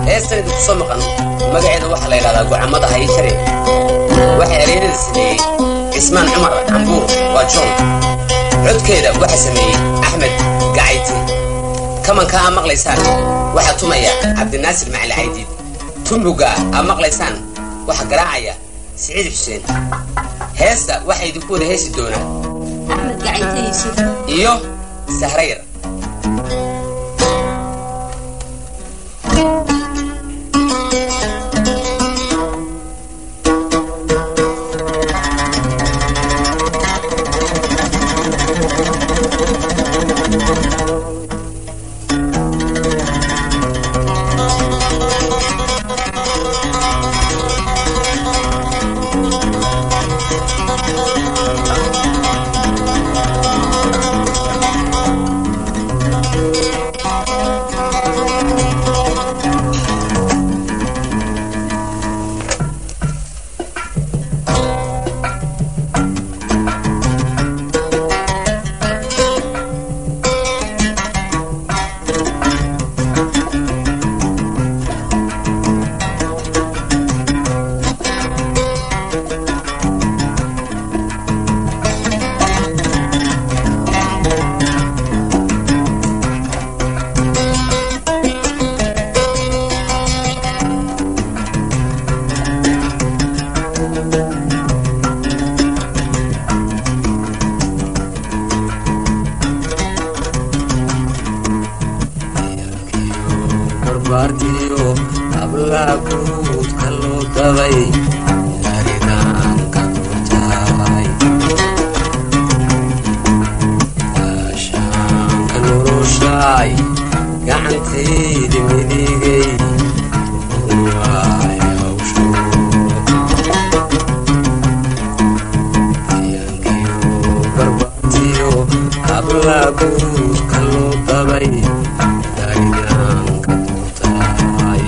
heestan idinku soo maqan magaceeda waxaa la yidhahdaa gocamada hayjare waxaa ereyada sameeyey cismaan cumar cambuur waa john codkeeda waxaa sameeyey axmed gacayti kamanka aa maqlaysaan waxaa tumaya cabdinaasir macali caydiid tumbuga aa maqlaysaan waxaa garaacaya siciid xuseen heesta waxaa idinku wada heesi doonaa axmed gacayte yuusuf iyo sahrayr barbaartiyo hablaha guudka loo dabay aridaanka durtaay ashaanka noloshaay gacantaydi midigay waay hawsho yankiyo barbaartiyo hablaha guudka loo dabay aridaanka durtaay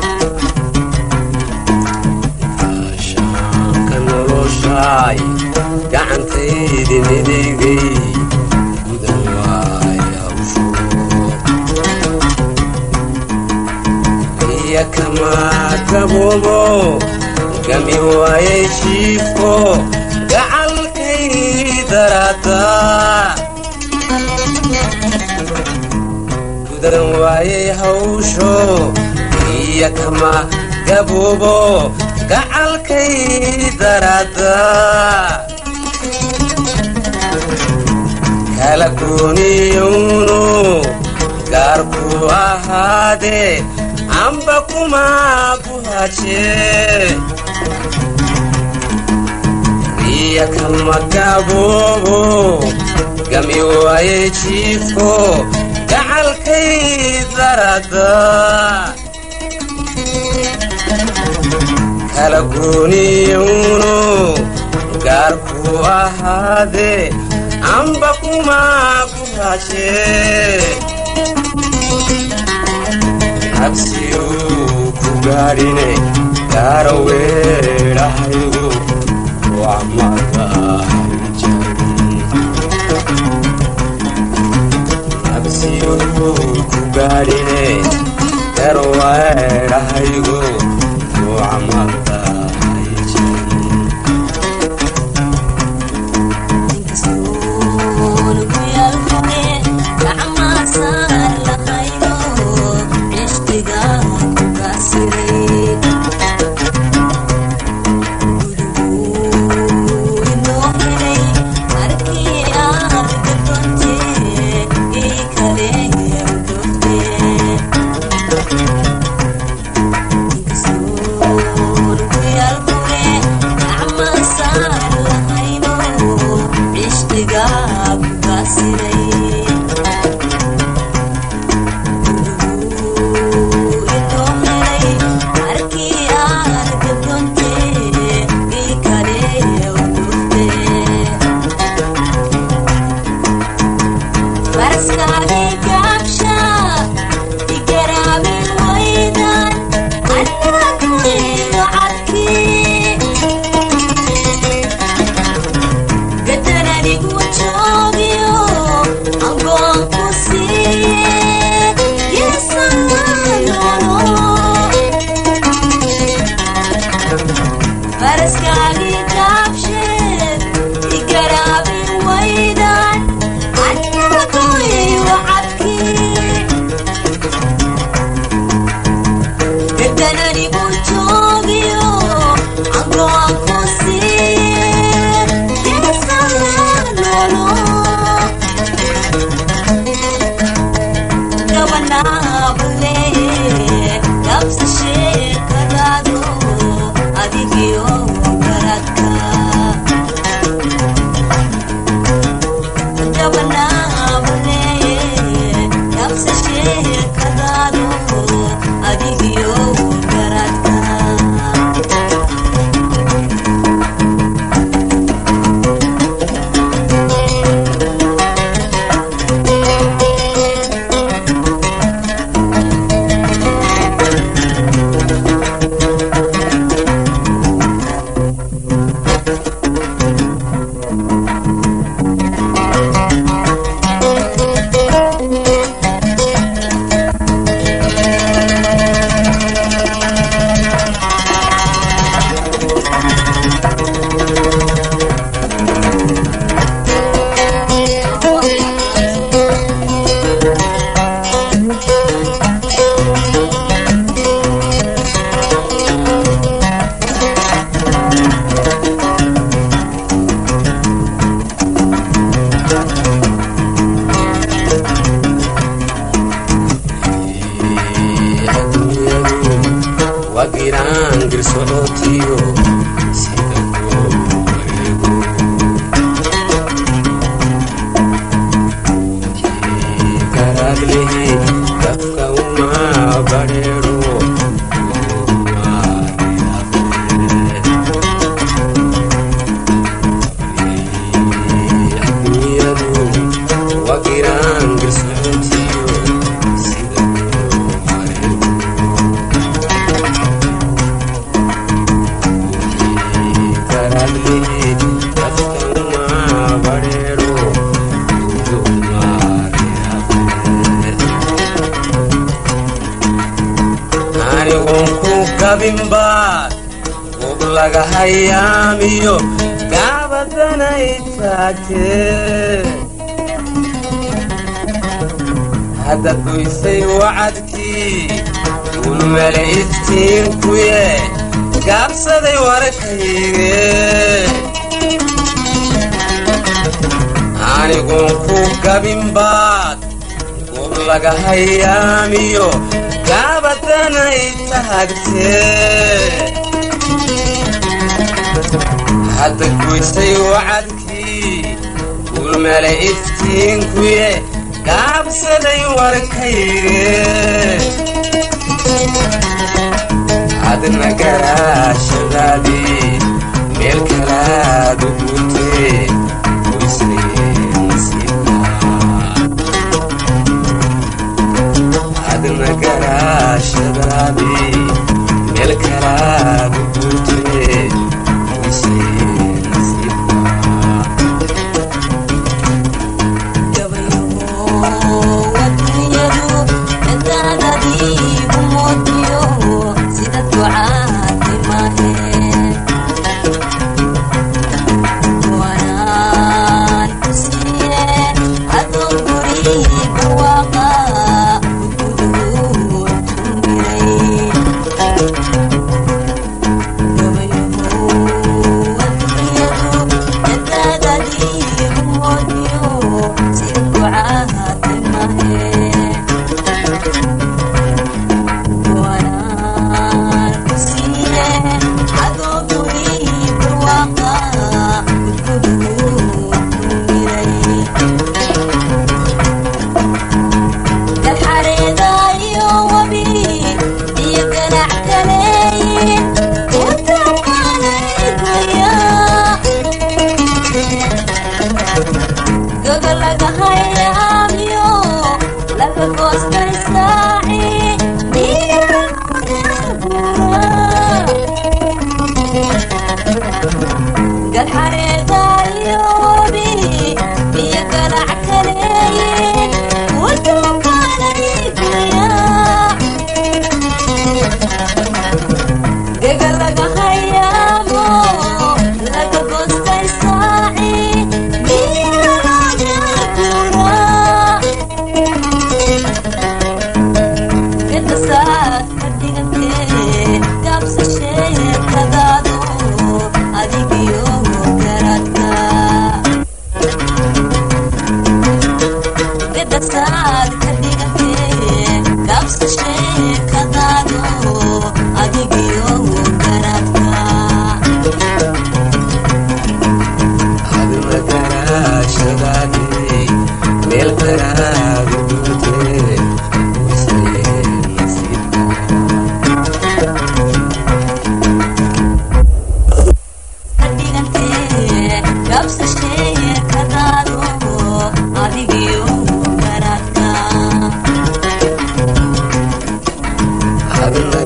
ashaanka noloshaay gacantaydi midigay gudan waay hawsho iya kama gaboobo gami waayay jiifko gacalkay darada gudan waayay hawsho iya kama gaboobo gacalkay darada kala gooniyowno gaarku ahaadee amba kuma guhaje iya kama gaboobo gami waaye jiifko gacalkay darada kala gooniyowno gaarku ahaadee amba kuma guhaje cabsiyu ku gaadhine gaara weedhahaygu cabsiyu ku gaadhine gaara weedhahaygu Thank kabinbaad ub laga hayaamiyo gaabadanay taagtee hadda duysay wacadkii ulmele iftiinkuye gaabsaday warakayge anigun ku gabinbaad ub laga hayaamiyo gaabadanay taagtee hadda guysay wacadkii ulmele iftiinkuye gaabsaday warkayge adna garaashadaadii meel kalaad u guutee adna garaashadaadii meel kalaad u guutee Saat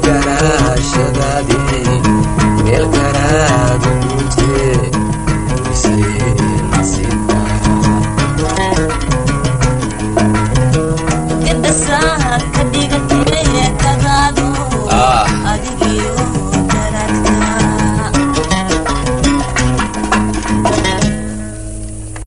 garaashadaadii